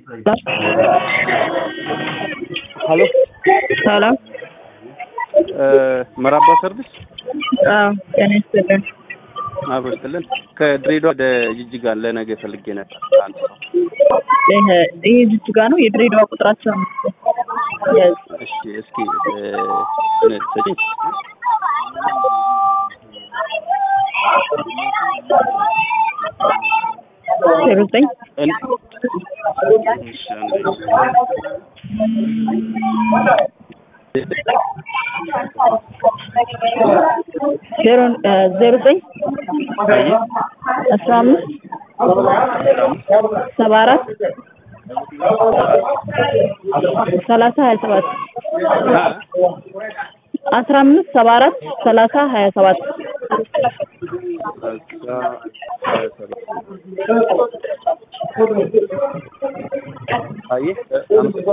ሀሎ ሰላም። መራባ ሰርቪስ አዎ ጤና ይስጥልን። አብሮ ስትልን ከድሬዳዋ ወደ ጅጅጋ ለነገ ፈልጌ ነበር። አንድ ሰው ይሄ ይሄ ጅጅጋ ነው። የድሬዳዋ ቁጥራቸው ነው። ያዝ እሺ፣ እስኪ እ ሰጪኝ ዜሮ ዘጠኝ እን- እሺ፣ አንዴ። ዜሮ እ ዜሮ ዘጠኝ አይ አስራ አምስት ሰባ አራት ሰላሳ ሀያ ሰባት አ አስራ አምስት ሰባ አራት ሰላሳ ሀያ ሰባት አስራ ሀያ ሰባት አየህ እ አምስት